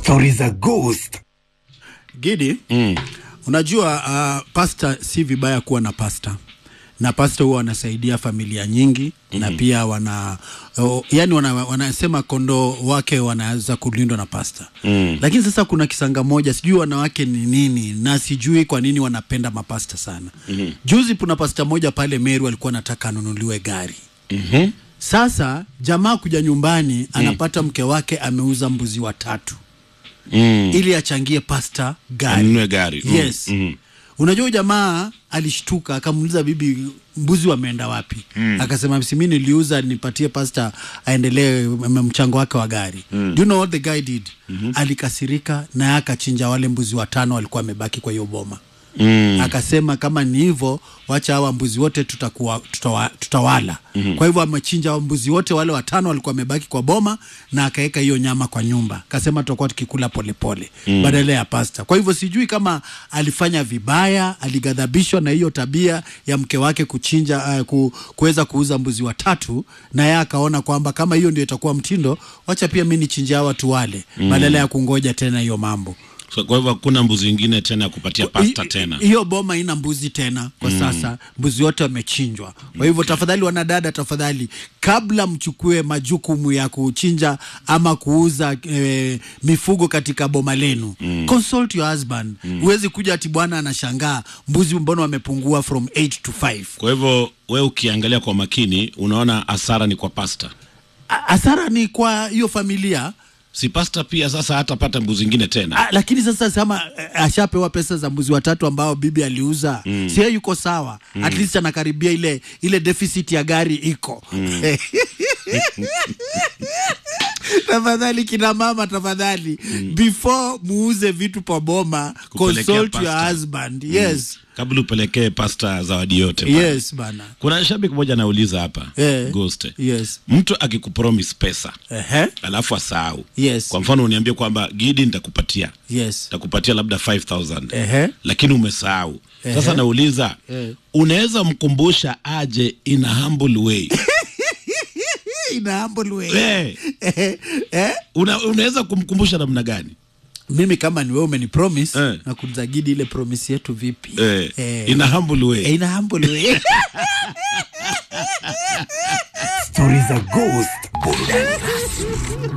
Stori za Ghost. Gidi, unajua uh, pasta si vibaya kuwa na pasta na pasta huwa wanasaidia familia nyingi na pia wana oh, yani wana, wanasema kondoo wake wanaweza kulindwa na pasta lakini sasa kuna kisanga moja sijui wanawake ni nini na sijui kwa nini wanapenda mapasta sana juzi kuna pasta moja pale Meru alikuwa anataka anunuliwe gari sasa jamaa kuja nyumbani anapata mke wake ameuza mbuzi watatu Mm. ili achangie pasta gari Anunue gari. Mm. yes Mm. unajua huyu jamaa alishtuka akamuuliza bibi mbuzi wameenda wapi akasema si mimi niliuza nipatie pasta aendelee m- mchango wake wa gari do you know what the guy did alikasirika na akachinja wale mbuzi watano walikuwa wamebaki kwa hiyo boma Mm. akasema kama ni hivyo wacha hawa mbuzi wote tutakuwa, tutawa, tutawala mm-hmm. kwa hivyo amechinja hao mbuzi wote wale watano walikuwa wamebaki kwa boma na akaweka hiyo nyama kwa nyumba akasema tutakuwa tukikula polepole mm. badala ya pasta kwa hivyo sijui kama alifanya vibaya alighadhabishwa na hiyo tabia ya mke wake kuchinja uh, ku, kuweza kuuza mbuzi watatu na yeye akaona kwamba kama hiyo ndio itakuwa mtindo wacha pia mi nichinjia hawa watu wale mm. badala ya kungoja tena hiyo mambo So, kwa hivyo hakuna mbuzi ingine tena ya kupatia pasta I- tena. hiyo boma ina mbuzi tena kwa sasa mbuzi wote wamechinjwa kwa hivyo tafadhali wanadada tafadhali kabla mchukue majukumu ya kuchinja ama kuuza e, mifugo katika boma lenu consult your husband huwezi kuja ati bwana anashangaa mbuzi mbona wamepungua from 8 to 5 Kwa hivyo we ukiangalia kwa makini unaona hasara ni kwa pasta. A- hasara ni kwa hiyo familia Si pasta pia sasa hatapata mbuzi ingine tena. Ah, lakini sasa kama eh, ashapewa pesa za mbuzi watatu ambao bibi aliuza mm. sie yuko sawa mm. at least anakaribia ile ile deficit ya gari iko mm. tafadhali kina mama tafadhali mm. before muuze vitu pa boma Kupelekea consult your pastor. husband yes Kabla upelekee pasta zawadi yote. pale. yes bana Kuna shabiki mmoja anauliza hapa Eh. Ghost. yes Mtu akikupromise pesa Ehe. alafu asahau. Yes. Kwa mfano uniambie kwamba Gidi nitakupatia yes nitakupatia labda 5000 Ehe. lakini umesahau. Sasa Ehe. nauliza Eh. unaweza mkumbusha aje in a humble way? ina humble way Eh, eh, eh? una, unaweza kumkumbusha namna gani? mimi kama ni wewe umenipromise Eh. na kuzagidi ile promise yetu vipi Eh, Eh. in a humble way. Eh, ina humble way Stori za Ghost. Burudani rasmi.